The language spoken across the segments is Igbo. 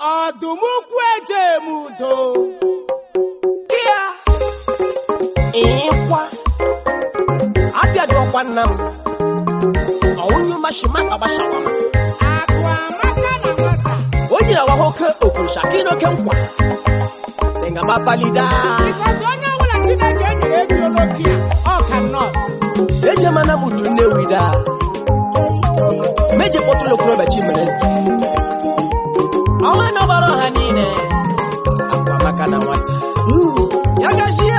ọdụm ukwu eje eme udo ya ịkwa abịajọkwa nna m ọwụnyu mashima agbashawa m akụ amaka na nwata o nyere awa oke okwurusha gị n'oke nkwa ịgamapalida bikọs onye ọbụla chineke enyere ego n'oke a ọ ka nọt eje mana m utu nnewi da meje kpọtụrụ okorobịa chimerezi ọnwa nọgbara ọha niile akwa maka na nwata ya gachie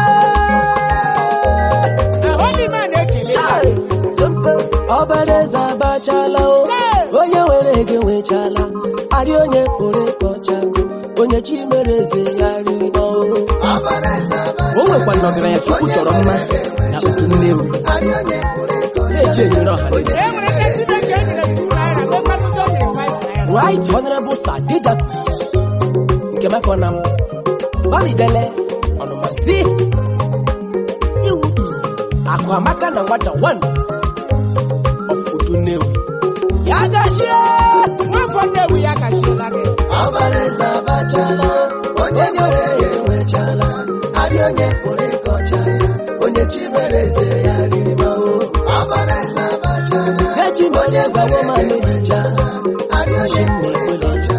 ahụdịma na-ekele ọbara eze abachala o onye were ego nwechala arị onye kpụrụ ịkọchago onye chi mere eze ya riri n'ọhụụ o nwekwa ọgaranya chukwu chọrọ mma na otu nnewi eji enyere ọha niile e nwere ndị chineke enyere tu naira mekwanụta o nyere five naira right honorable sir didakus nke makọna m gbalidele ọnụmasị iwu akụ amaka na nwata one of otu nnewi ya gachie nwafọ nnewi ya gachiela gị ọbara eze abachala onye were ego nwechala arị onye kpụrụ ịkọcha ya onye chi mere eze ya riri n'ọhụụ ọbara eze abachala echi m onye zawo ma mebicha arị onye na-ekwere ọcha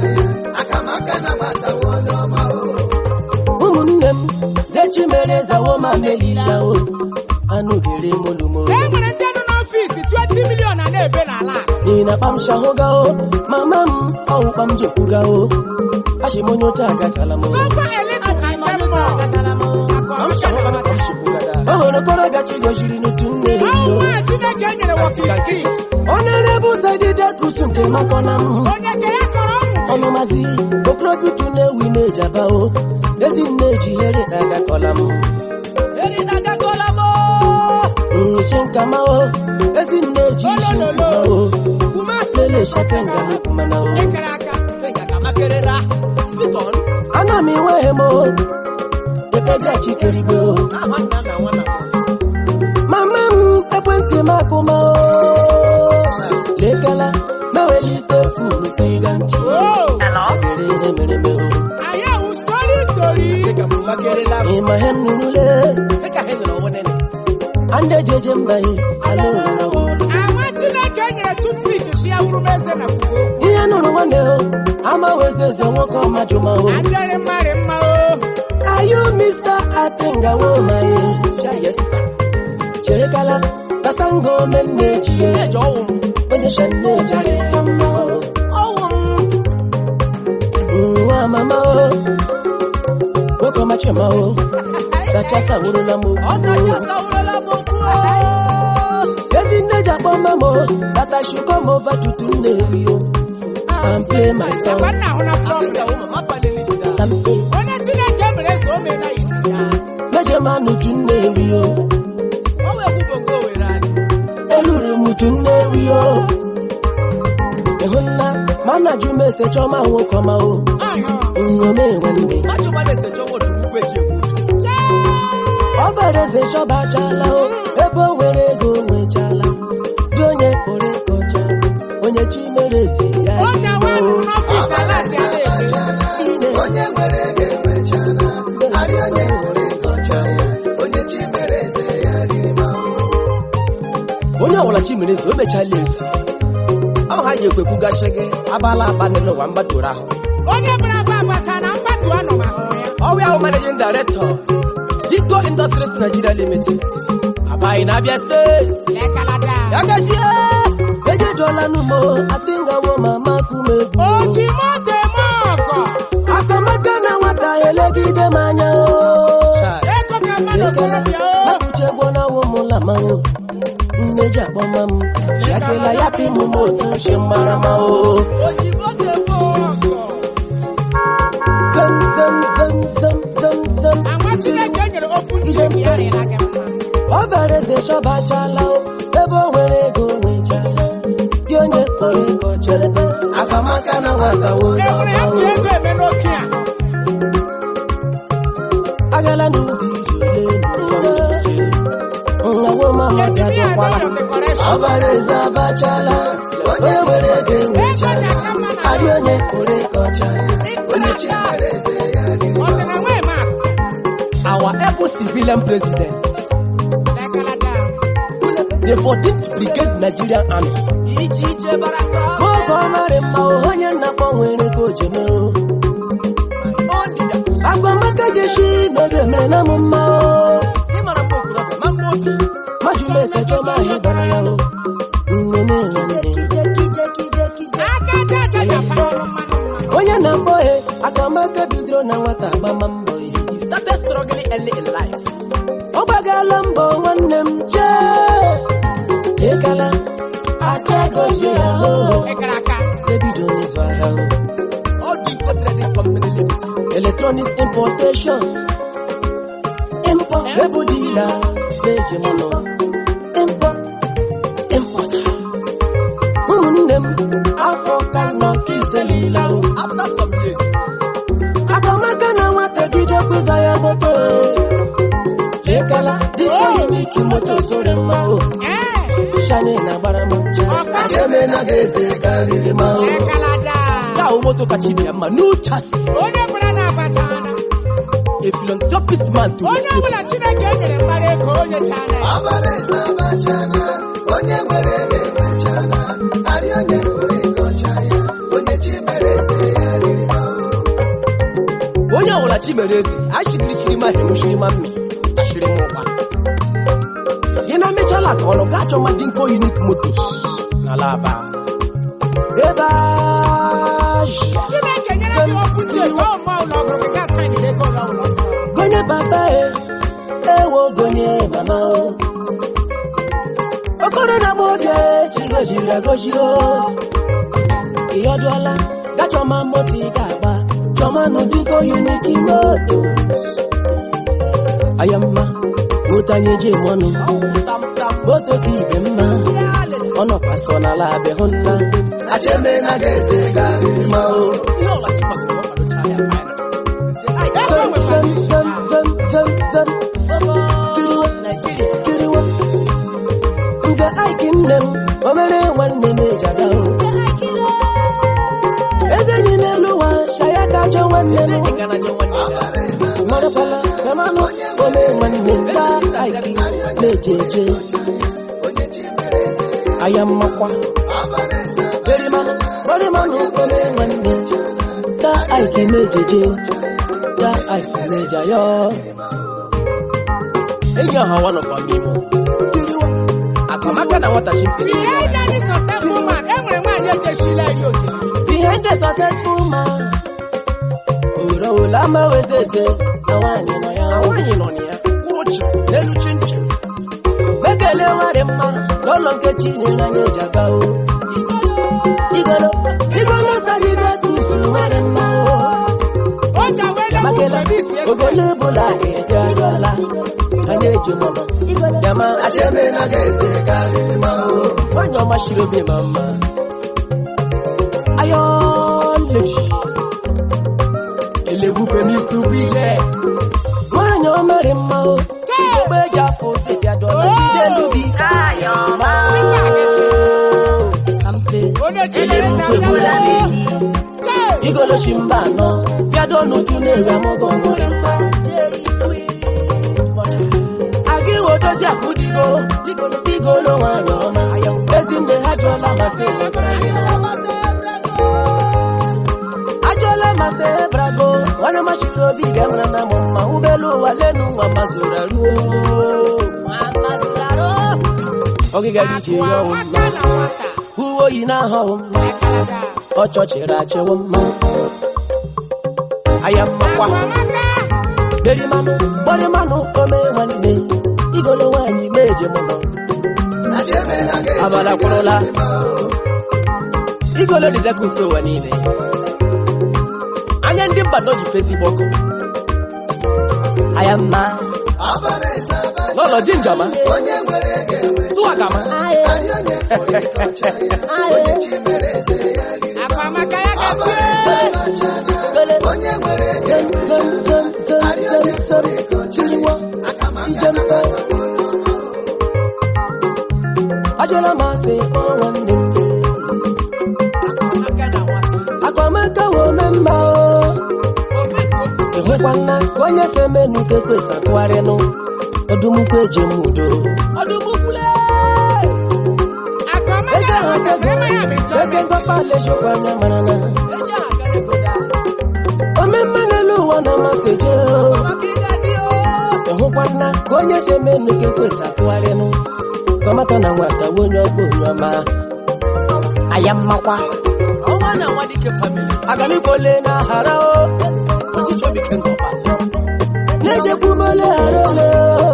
ụmụnne m dechi mere zawo ma melila o anụ gere molumo e nwere ndị nọ n'ọfisi 20 milion a na-ebe n'ala a. ị na-akpa m shahụga o mama m ọwụkpa m jekwuga o achị m onye oche agatala m o Sọfa eletrik temple. Akụ amaka na nwata. o nwere okorobịa chi goziri n'otu nne Ọwụ nwa Chineke nyere walking stick. onere bụ saididekus nke makọna m onye ke ya kọrọ ọnwụ ọnụmazi okorobịa utu na-ewu ime ejaba o ezi nne ji here agakọla m eri na agakọla m nshi nkama o ezi nne ji isi nkuma o kuma lele shate ngalukumana o ekere aka makerela spikon ana m enweghị m o ekpega chikerigbe o aha nna na nwana mama m ekwentị m akụma o lekela mewelite funu tiga ntị oo gere ihe mere me o anyị ahụ stori stori dịka m makerela m ịma ihe m nụrụle dịka ha nyere onwe nene ande jeje mbaghị ala ororo ama Chineke nyere toothpick si ya wuru m eze na kwugo ihe nụrụ nwanne o ama weze eze nwoke ọmajụma o adịrị mmarị mma o ayu mr atengawo maye yes sir cherekala kasango menne jiye eji ọwụ m onye shanne jare mma o ọwụ m nwa mama o nwoke ọmachima o sachasa wurula m ọ okwu sacha sawurela m okwu ezi nne ji akpọ mma m o tata shuko m ova tutu nne eri o and play my agwa song nna ahụ na dịka problem ụmụ mama palili jida sampe onye Chineke mere eze o mee na isi ya meje ma nutu nne eri o ọ wee kwụ bongo were anyị eluru m utu nne eri o ịhụ nna ma nna ju m ese chọma nwoke ọma o nṅome nwanne mmadụ gbara ese jọ nwere ukwu eji egbu ọ bara eze shọbachala o ebe o nwere ego o nwechala dị onye kpọrọ ịkọcha onye chi mere eze ya o jawa o. nụ n'ọfisi ala si ala ebe Ine. onye nwere ego enwechala arịa onye nwere ịkọcha ya onye chi mere eze ya riri ma onye ọbụla chi mere eze o mechala eze ọ ha ji ekwekwu gachi gị abala aba n'elu ụwa mgbadoro ahụ onye bara aba abacha na mgbatu anọ ma hụrụ ya ọwụ ahụ managing director Jiko Industries Nigeria Limited abaghị na Abia steeti lekalada ya gachie ejejuola n'ụmụ atingawo mama kumegwu oji moto eme ọgọ akamaka na nwata elegide m anya o ego ka mmadụ okorobịa o akụchegwo na wụmụla ma o nne ji akpọma m ya kela ya pimụ m otu nshi mara ma o ojigbo ga-eme ọgọ zem zem zem zem zem zem agwa Chineke nyere okwu njem ya rịla gị mma ọ bara eze shọbachala o ebe o nwere ego o nwechala dị onye kpọrọ ego chere akamaka na nwata e nwere ya ji ego eme n'oke a agala n'ubi iji ole nnawo mama ejimi ya bịadokwala n'ụlọ decoration ọbara eze abachala onye nwere ego ego enwechala ji aka mma na arị onye kpụrụ ịkọcha onye chi mere eze ya riri Ọ dị na nwee map. our able civilian president Lekalada. the 14th brigade nigerian army Ije ije barasa. oge ọ marị mma o, onye nnakpọ nwere ka o ji mee o. agwamaka jeshi n'oge mere na m mma o Ịmara mgbe okorobịa, ma mgbe obi. majumesa chọma ahịa bara ya o nnene nwanne Aka aja aja japara ọrụ mmanụ mmanụ. onye na-akpọ he akamaka bidoro na nwata agbama mbọ ya He started struggling early in life. ọ gbagala mbọ nwanne m jee ịkala acha gozie ya o Ekere aka. ebido n'ịzụ ahịa o All the import trading company limited. electronics importations import ebu dila na-eji m nọ import import ụmụnne m afọ ka nọ ka iselila o After some years, akamaka na nwata bido kụza ya moto lekala dịka uniki moto sore mma o eh, shani na-agbara m nche ọka Eme na ga-eze karịrị ma o Lekalada. ka ahụ moto kacha ibe ya mma new chassis Onye kwere na-abacha ana. a philanthropist man to Onye ọbụla Chineke nyere mmadụ ego onye chana ya. ọbara eze abachana onye nwere ebe enwechana arị onye nwere ịkọcha ya onye chi mere eze ya riri ma o onye ọbụla chi mere eze ashigirishiri ma hemushiri ma mme ashiri m ụkwa gị na mechala ka ọnụ gaa chọma dinko unik motos n'ala aba ebe azhịa Chineke nyere gị okwu ndị ego ọma ụlọ ọgụrụ gị gaa saịn ego ụlọ ụlọ ọzọ. gonye papa e ewo gonye mama o okoro na gbobie chi goziri agozi o ịyọdụọla ga chọma moto ị ga-agba chọma n'ụdịgo unik moto aya mma moto anyị eji eme ọnụ moto ka ibe mma ọ nọkwa so n'ala abịa hụ nna nze acheme na ga-eze karịrị ma o ihe ọla chi gbakọrọ ọkwadochaa ya fine. Ego Zem, nwere zem, zem, zem, zem, zem. Kiriwa, kiriwa. Nze Aiki nne m, o mere nwanne m eji aga o. Eze enyi n'elu ụwa, shaya ka ajọ nwanne m. Marakwala, gamanụ, o mee nwanne m, taa Aiki na-eje eje. Aya mmakwa. Berimanụ, berimanụ, o mee nwanne m, taa Aiki na-eje eje. da aiki meja yo enyi ọha one of our imo akamaka na nwata chimpere Behind any successful man, e nwere nwaanyị ejeshila eri oke. behind the successful man oro ola ma wezeze na nwaanyị nọ ya nwaanyị nọ na ya kwụrụ chi n'elu chinchin bekele nwere mma n'ụlọ nke chinyere anya eji aga o igolo igolo sagide tufuru nwere mma o O ji awele bụ makela Felix Esme. ogolo bụla ga-ebiarụọla anya eji mọnọ yama acheme na ga-eze karịrị ma o nwanyị ọma shiri obi ma mma ayọn lady elebukwe n'isi ugwu ije nwanyị ọmarị mma o ogbe eji afọ ose bịa dọla ije lubi ayọma kampe Onye Chineke na-abịa Chee! igoloshi mba anọ bịado n'uju na-eri amụgọ nwere mma aga iwe dozi akụ digo digolo nwanyị ọma ezinne ha jụọla masị ajụọla masị ebrago nwanne machiri obi ga-emere na mụ mma ụgbọelu ụwa lenu nwa mazụra ruo ọgịga dị iche ya ọwụ mma Nwata na nwata. uwe oyi na-ahọghị mma Lekalada. ọchọchịrị achịwo mma aya mmakwa Akwamaka. berimanụ gbarimanụ ome nwanne igolo nwaanyị meje mụnọ acheme na ga-eze abala kwụrụla karịrị ma o igolo dị dịka uso ụwa niile anya ndị mba nọ ji fesi gbọkụ aya mma ọbara eze abachana n'ụlọ dị njọma onye nwere ego enwechana sụwagama arị onye nwere ịkọcha ya onye chi mere eze ya riri Akwamaka ya gasị. ọbara eze abachana onye nwere ego zem zem zem zem zem zem kiriwa ijempe ajọla masị kpọ nwanne m Akwamaka na nwata. akwamaka wo memma o ịhụkwana ka onye si eme n'uke kwesa kụgharịnụ ọdụmukwu eji m udo ọdụmukwule eze ahụ akego eke ngọpa alejikwa anya mara na omemma n'elu ụwa na amasị je ịhụkwana ka onye si eme n'uke kwesa kụgharịnụ kọmaka na nwata bụ onye ọkpọ onye ọma aya mmakwa ọnwa na nwa dike famili agalikole na hara o na-ejekwumole hara ole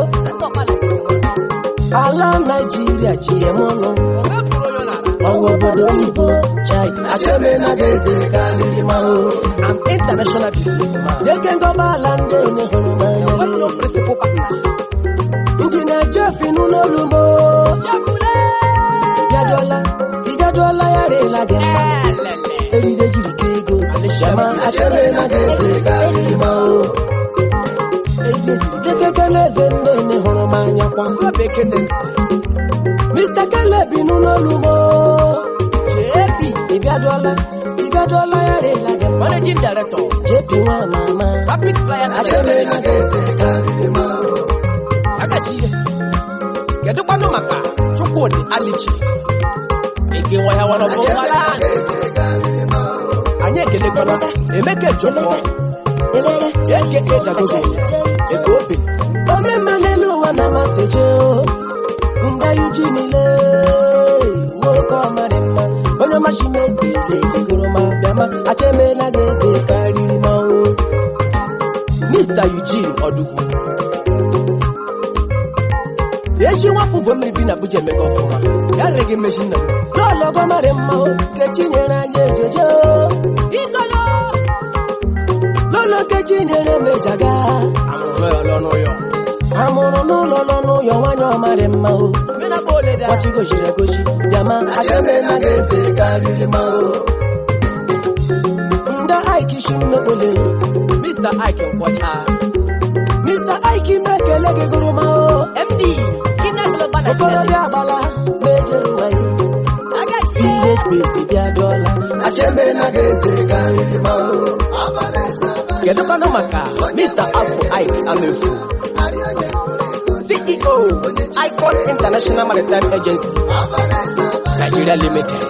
ala naijiria ji em ọnụ ọwa obodo oyibo chai achebe na ga-eze karịrị ma o am international businessman eke ngọba ala ndị onye hụrụ n'anya ndị na-eje pinu n'olumo ịbịadụọla ịbịadụọla ya rịla gị mma eride jiri ka ego shama achebe na ga-eze karịrị ma o kekeke na-eze ndị onye hụrụ m anya kwa Mr. Caleb inu n'olumo JP ịbịadụọla ịbịadụọla ya rịla gị mma managing director JP nwa mama rapid flyer achebe na ga-eze karịrị ma o agachi ihe kedụkwanụ maka chukwudị alichi ike nwahịa warọbụ nwara ga-eze karịrị ma o anyị ekelekwana emeka ejofọ eke edagogo eke obi omemma n'elu ụwa na amasị je nga yuji niile nwoke ọmarị mma onye ọmachi mebiri egoro ma bịama achemela ga-eze karịrị manwụ Mr. Eugene Odugwu echi nwafọ bụ mmiri bi na Abuja emega ọfụma ya reghị mmechi nna n'ụlọ gọmarị mma o kechi nyere anyị ejeje ikolo lọ́nà kejì nyere mejaga amụrụ n'ụlọ nọ n'ụyọ nwanyị ọmarị mma o kwachi gochiri egochi bịama achebe na ga-eze karịrị ma o nda Ike shi mmekpole Mr. Ike nkwọcha Mr. Ike mekele gị gụrụ ma o MD okorobịa agbala mejere ụwaghị ihe kpezi bịa dụọla achebe na ga-eze karịrị ma o kedụkwanụ maka Mr. Afọ Ike Amefu CEO Icon International Maritime Agency Nigeria Limited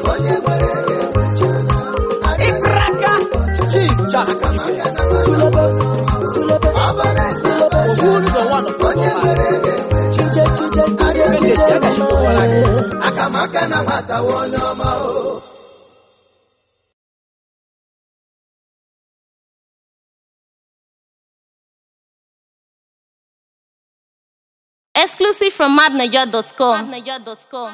Ibraka Chief Jack Ibe Sulebe Sulebe Sulebe Ogun ụzọ one of the Kije kije kije kije mama akamaka na nwata onye ọma o Exclusive from madniger.com.